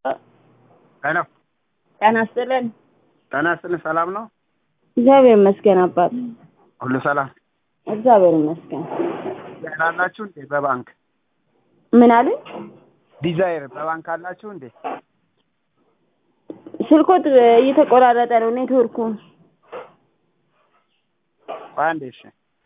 ሄሎ ጤና ይስጥልን። ጤና ይስጥልን። ሰላም ነው? እግዚአብሔር ይመስገን አባት። ሁሉ ሰላም? እግዚአብሔር ይመስገን። ዲዛይር አላችሁ እንዴ? በባንክ ምን አሉኝ? ዲዛይር በባንክ አላችሁ እንዴ? ስልኮት እየተቆራረጠ ነው ኔትወርኩ። ቆይ አንዴ እሺ።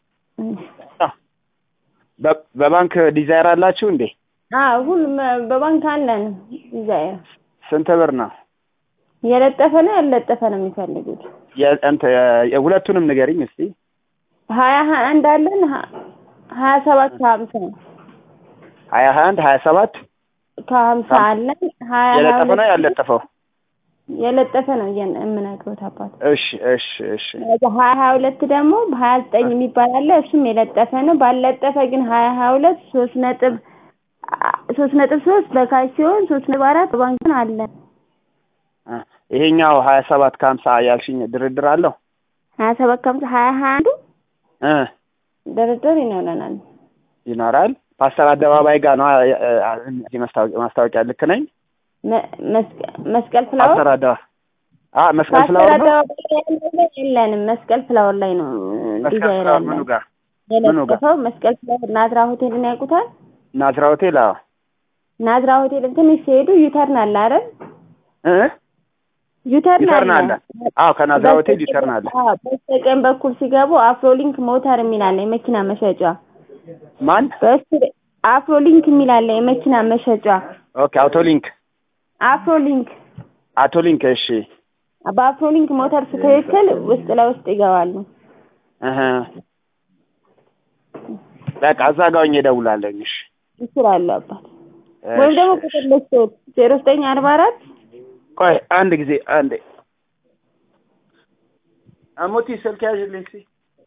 በ- በባንክ ዲዛይር አላችሁ እንዴ? አዎ ሁሉም በባንክ አለን። ዲዛይር ስንት ብር ነው? የለጠፈ ነው ያልለጠፈ ነው የሚፈልጉት? የ- እንትን የ- ሁለቱንም ንገሪኝ እስቲ። ሀያ ሀያ አንድ አለን ሀ- ሀያ ሰባት ከሀምሳ ሀያ ሀያ አንድ ሀያ ሰባት ከሀምሳ አለን ሀያ ሀያ የለጠፈ ነው ሁለት ያልለጠፈው? የለጠፈ ነው እየን- የምነግሮት አባት እሺ እሺ እሺ ሀያ ሀያ ሁለት ደግሞ በሀያ ዘጠኝ የሚባል አለ እሱም የለጠፈ ነው። ባልለጠፈ ግን ሀያ ሀያ ሁለት ሶስት ነጥብ አ- ሶስት ነጥብ ሶስት በካሽ ሲሆን ሶስት ነጥብ አራት በባንክ አለ። እ ይሄኛው ሀያ ሰባት ከሀምሳ ያልሽኝ ድርድር አለው? ሀያ ሰባት ከሀምሳ ሀያ ሀያ አንዱ እ ድርድር ይኖረናል። ይኖራል። ፓስተር አደባባይ ጋር ነው እ- እ- እዚህ ማስታወቂያ ማስታወቂያ ልክ ነኝ? መ- መስቀ- መስቀል ፍላወር ፓስተር አደባ አ መስቀል ፓስተር ፍላወር ነው? አደባባይ ላይ ያለው የለንም። መስቀል ፍላወር ላይ ነው መስቀል ዲዛይር ፍላወር ምኑ ያለን ጋር? ምኑ ጋር? የለጠፈው መስቀል ፍላወር ናዝራ ሆቴልን ያውቁታል? ናዝራ ሆቴል? አዎ ናዝራ ሆቴልን ትንሽ ሲሄዱ ዩተርን አለ አይደል? እ ዩተርን ዩተርን አለ አለ። አዎ ከናዝራ ሆቴል ዩተርን አለ። አዎ፣ በስተቀኝ በኩል ሲገቡ አፍሮሊንክ ሞተር የሚል አለ የመኪና መሸጫ። ማን? በስተ አፍሮሊንክ የሚል አለ የመኪና መሸጫ። ኦኬ አውቶሊንክ አፍሮሊንክ አውቶሊንክ። እሺ በአፍሮሊንክ ሞተር ትክክል ውስጥ ለውስጥ ይገባሉ። እህ በቃ እዛ ጋር ሆኜ እደውላለሁ። እሺ ይችላሉ አባት ወይም ደግሞ እሺ፣ ቁጥር ልስጥዎት ዜሮ ዘጠኝ አርባ አራት ቆይ አንድ ጊዜ አንዴ አሞቲ ስልክ ያዥልኝ እስኪ።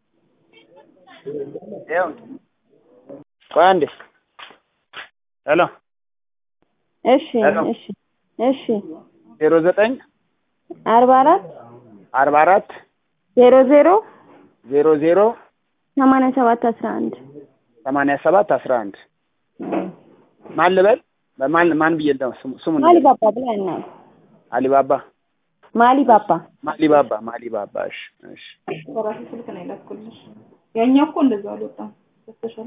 ይኸው ቆይ አንዴ። ሄሎ እሺ ሄሎ። እሺ እሺ ዜሮ ዘጠኝ አርባ አራት አርባ አራት ዜሮ ዜሮ ዜሮ ዜሮ ሰማንያ ሰባት አስራ አንድ ሰማንያ ሰባት አስራ አንድ ማን ልበል? ማን ማን ብዬ ነው ስሙ ስሙን ማሊ ንገሪኝ። ባባ ብለን ነው አሊባባ ማሊ ባባ ማሊባባ ማሊባባ። እሺ እሺ በራሴ ስልክ ነው የላኩልሽ። ያኛው እኮ እንደዛ አልወጣም።